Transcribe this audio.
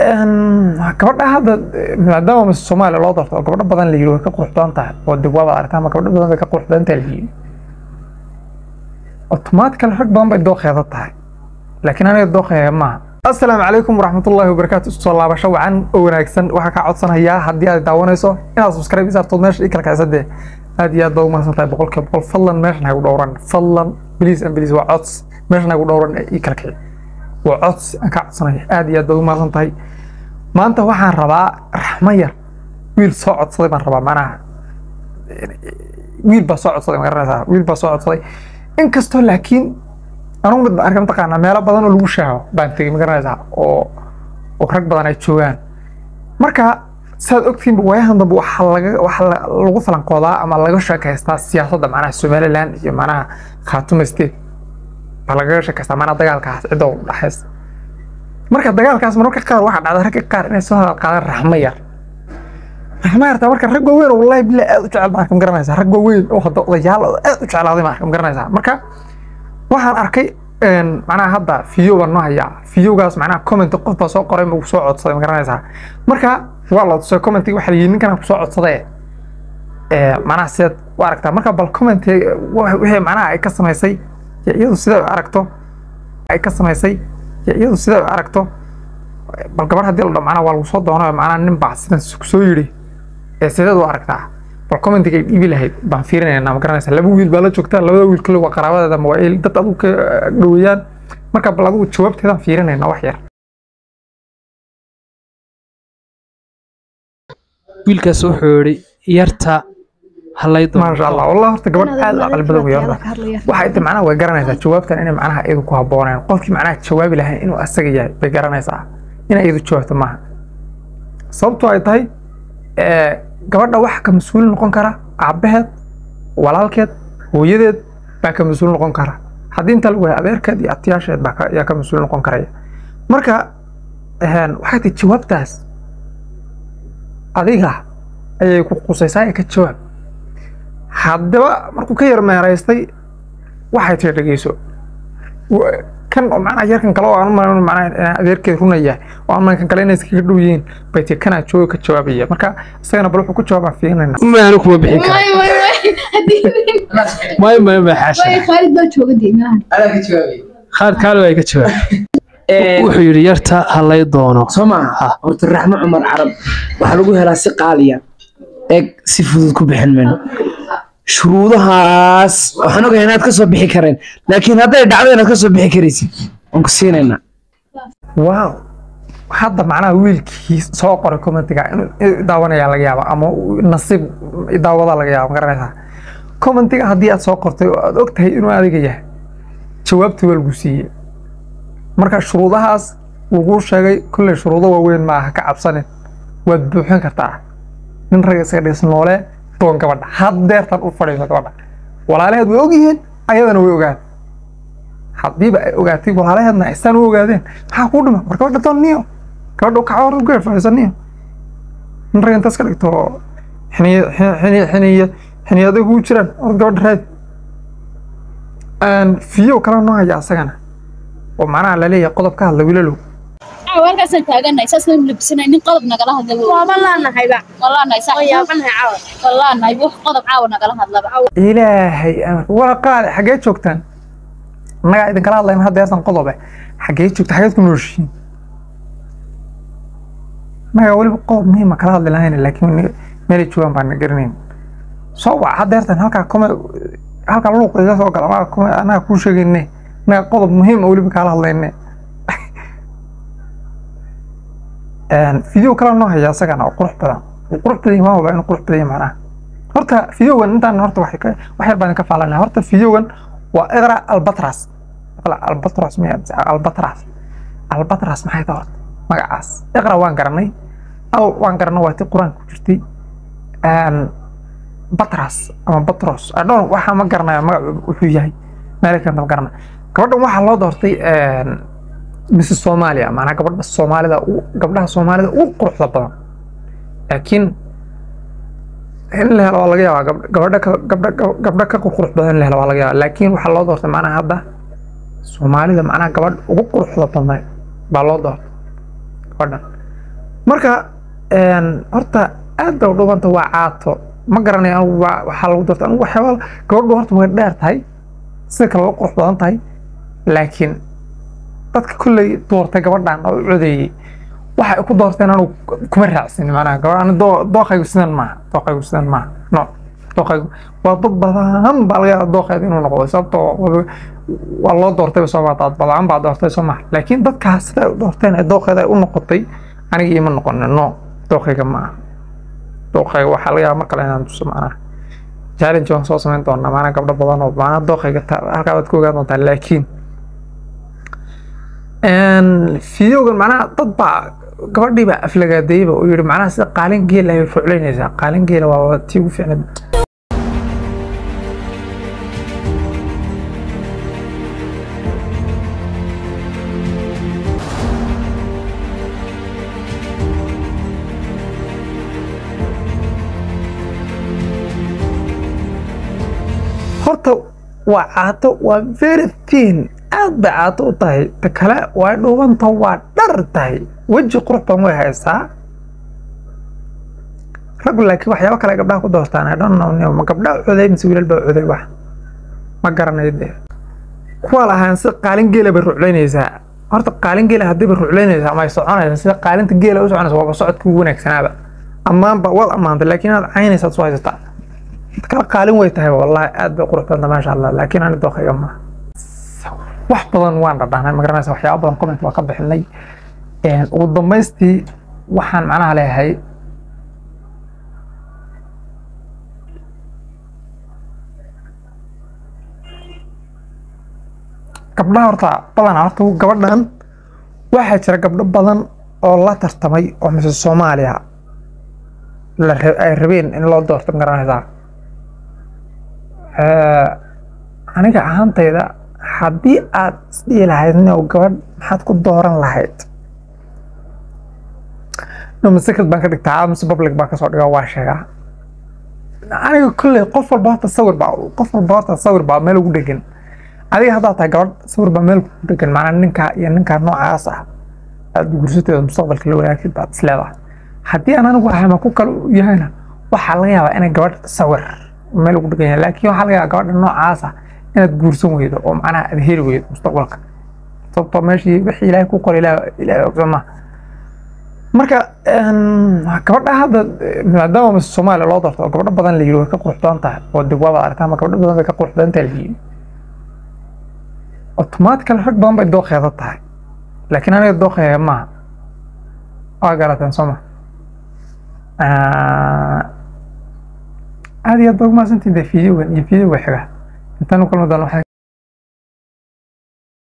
gabadha hadda maadaama mise soomaaliya loo doorto oo gabdho badan la yiri way ka qurux badan tahay oo dib waaba aragtaa ama gabdho badan bay ka qurux badan tahay la yiri automatically rag badan bay dooqeeda tahay laakiin aniga dooqeega maaha asalaamu calaykum waraxmatullaahi wabarakaatu soo laabasho wacan oo wanaagsan waxaa kaa codsanayaa haddii aad daawanayso inaad subscribe isaartood meesha i kala kacsadee aad iyo aad baad umahadsan tahay boqolkiiba boqol fadlan meeshan hagu dhowran fadlan please and please waa cods meeshan hagu dhowran ee ii kala kici waa cods aan kaa codsanaya aad iyo aad baad umahadsan tahay maanta waxaan rabaa raxmo yar wiil soo codsaday baan rabaa macnaha wiil baa soo codsaday ma garanaysaa wiil baa soo codsaday inkastoo laakiin anugu mid arkay mataqaanaa meelo badan oo lagu shaaho baan tegey ma garanaysaa oo oo rag badan ay joogaan marka saad ogtihiinba waayahan dambe waxaa laga waxaa lagu falanqoodaa ama laga sheekaystaa siyaasadda macnaha somaliland iyo macnaha khaatume state baa lagaga sheekaystaa macnaha dagaalkaas cidda u dhaxaysa marka dagaalkaas mararka qaar waxaa dhacda ragga qaar inay soo hadal qaadaan raxmo yar raxmo yartaa marka rag waaweyn oo wallahi bilaa aad u jecel baan ma garanaysaa rag waaweyn oo hadda odayaal oo aad u jeclaaday baan ma garanaysaa marka waxaan arkay macnaha hadda video baan noo hayaa videogaas macnaha comment qof baa soo qoray ma soo codsaday ma garanaysaa marka waa la tusay commentiga waxaa la yidhi ninkan ku soo codsaday macnaha sidaad u aragtaa marka bal comment wixii macnaha ay ka samaysay iyadu sidaa u aragto ay ka samaysay iyadu sidaa u aragto bal gabar haddii la dho macnaha waa lagu soo doono macnaha nin baa sidan soo yidhi ee sideed u aragtaa bal commentiga ay dhiibi lahayd baan fiirinaynaa ma garanaysaa laba wiil baa la joogtaa labada wiil kale waa qaraabadeeda ma waa el dad adigu ka dhoweeyaan marka bal adigu jawaabteedaan fiirinaynaa wax yar wiilkaas wuxuu yidhi yarta halaydo maasha allah wallah horta gabadh aad u aqli badan wey horta waxay ti macnaha way garanaysaa jawaabtan inay macnaha iyadu ku habbooneen qofkii macnaha jawaabi lahayn inuu asaga yahay bay garanaysaa inay iyadu jawaabto maaha sababtoo ay tahay gabadha waxa ka mas-uul noqon kara aabbaheed walaalkeed hooyadeed baa ka mas-uul noqon kara haddii inta lagu hay adeerkeed iyo abtiyaasheed baa yaa ka mas-uul noqon karaya marka waxay tahay jawaabtaas adiga ayay ku qusaysaa ee ka jawaab haddaba markuu ka yar meeraystay waxay tiri dhegeyso kan oo macnaha yarkan kale oo aan umalayn macnaha adeerkeed runaya oo aan kan kale inay iskaga dhow yihiin bay tii kanaa jooga ka jawaabaya marka isagana bal wuxuu ku jawaabaa fiirinayna maanu kuma bixin kara may may may xaasha khaalid baa jooga deegaanahan adaa ka jawaabay khaalid kaalo ay ka jawaab wuxuu yidhi yarta halay doono soo maaha horta raxmo cumar carab waxaa lagu helaa si qaaliya eeg si fudud ku bixin mayno shuruudahaas waxaan ogahay inaad ka soo bixi kareen laakiin hadday dhacdo inaad ka soo bixi karaysid waan ku siinaynaa wow hadda macnaha wiilkii soo qoray commentiga inuu daawanayaa laga yaaba ama nasiib daawadaa laga yaaba ma garanaysaa commentiga haddii aad soo qortay oo aad og tahay inuu adiga yahay jawaabtii waa lagu siiyey marka shuruudahaas laguu sheegay kolley shuruudo waaweyn ma aha ka cabsanin waad buuxin kartaa nin rag iska dhis noole doon gabadha haddeertan u fadhiiso gabadha walaalaheed way ogyihiin ayadana way ogaan haddiiba ay ogaatay walaalaheedna isaan u ogaadeen maxaa kuu dhima war gabadha doon niyo gabadha kaca hor geer fadhiisa niyo nin rag intaas ka dhigto xiniya xiniya xiniya xiniyada kugu jiraan or gabadha raadi fiyo kale noo haya asagana oo macnaha laleeyahay qodob ka hadla wiilalow halkaasaan taaganahay saas noo labisanahay nin qodob nagala hadla waaba laanahayba wallaanahay sax yaabanahay caawa wallaanahay wax qodob caawa nagala hadlaba ilaahay amar waa qaali xaggee joogtaan annagaa idinkala hadlayna hadda heesan qodobe xaggee joogta xageed ku nooshiin annagaa weliba qodob muhiima kala hadli lahayn laakiin meelay joogaan baan garanayn soo wac hadda heertan halkaa kome halkaa luuq iga soo gala annaga kome annaga kuu sheegayne annaga qodob muhiim oo weliba kaala hadlayne video kale noo haya asagana oo qurux badan oo qurux badan waa waba inuu qurux badan yahay macnaha horta videogan intaan horta wax ka wax yar baan ka faalanaa horta videogan waa iqra albatras iqra albatras miya albatras albatras maxay tahay horta magacaas iqra waan garanay al waan garanay waa tii qur-aanka ku jirtay batras ama batros adhoon waxaa ma garanaya magac wuxuu yahay meelkanta ma garanay gabadhan waxaa loo doortay mise soomaaliya maanaa gabadha soomaalida gabdhaha soomaalida ugu quruxda badan laakiin in la helo waa laga yaabaa gabadha gabdha gabdha ka qurqurux badan in la helo waa laga yaabaa laakiin waxaa loo doortay macnaha hadda soomaalida macnaha gabadh ugu quruxda badnayd baa loo doortay gabadhan marka een, horta aad bay u dhubanta waa caato ma garanayo anigu waa- waxaa lagu doorta anigu waxyaaba gabadhu horta way dheer tahay sida kale way qurux badan tahay laakiin dadka kolley doortay gabadhan oo codeeyey waxa ay ku doorteen anigu kuma raacsin macnaha gabadh ani doo- dooqaygu sidan maaha dooqaygu sidan maaha no dooqaygu waa dad badan baa laga yaaba dooqeeda inuu noqdo sababtoo waa- waa loo doortay soo maa dad badan baa doortay soo maha laakiin dadkaas sida ay u doorteen ee dooqeeda ay u noqotay aniga ima noqonin no dooqayga maaha dooqayga waxaa laga yaaba mar kale inaan tuso macnaha challenge waan soo samayn doonaa maanaa gabdho badan oo maanaa dooqayga ta- halkaa waad ka ogaan doontaa laakiin fideogan macnaha dad baa gabadhii baa aflagaadeeyba oo yihi macnaha sida qaalin geel ay ruclaynaysaa qaalin geela waa tii ugu fiicnayd horta waa caato waa very thin aad bay caato u tahay ta kale waa dhuubanta waa dhar tahay weji qurux badan way haysaa raggu laakiin waxyaabo kale ay gabdhaha ku doortaan I don't know new. ma gabdhaha coday mise wiilal baa coday wax ma garanayo dee kuwa lahaan sida qaalin geela bay ruclaynaysaa horta qaalin geela haddii bay ruclaynaysaa ama ay soconaysaa sida qaalinta geela u soconaysa waaba socodka ugu wanaagsanaaba ammaanba waad ammaantay laakiin inaad caynaysaad soo haysataa kala qaalin way tahay wallahi aad bay qurux badanta maasha allah laakiin ani dooqayga ma wax badan waan dhadhahnay ma garanaysa waxyaaba badan comment waa ka bixinay Een, ugu dambaystii waxaan macnaha leeyahay gabdhaha horta badanaa horta gabadhan waxaa jira gabdho badan oo la tartamay oo mise soomaaliya la ra- ay rabeen in loo doorto ma garanaysaa Eh, aniga ahaantayda haddii aad isdhihi lahayd nio gabadh maxaad ku dooran lahayd no secret baan ka dhigtaa mise public baan kasoo dhigaa waa sheegaa aniga kolley qof walba horta sawir baa qof walba horta sawir baa meel ugu dhegan adiga haddaad tahay gabadh sawir baa meel kugu dhegan maanaa ninkaa iyo ninkaa noocaas ah aad gursateeda mustaqbalka la wanaagsid baad isleedahay haddii aan anigu ahama ku kale u yahayna waxaa laga yaabaa inay gabadh sawir meel ugu dhegan yahay laakiin waxaa laga yaabaa gabadha noocaas ah inaad guursan weydo oo macnaha aad heli weydo mustaqbalka sababtoo meeshii wixii ilaahay ku qoray ilaahay ilaahay ogsooma marka een, gabadha hadda eh, maadaama mise soomaaliya loo doorto oo gabdho badan la yiri way ka qurux badan tahay oo dib waaba aragtaa ama gabdho badan bay ka qurux badan tahay la yiri automatically rag badan bay dooqeeda tahay laakiin aniga dooqeega maaha waa garateen soo ma aad iyo aad baa umahadsantihin dee fideogan iyo fideoga xiga intaan u kulmi doono waxaan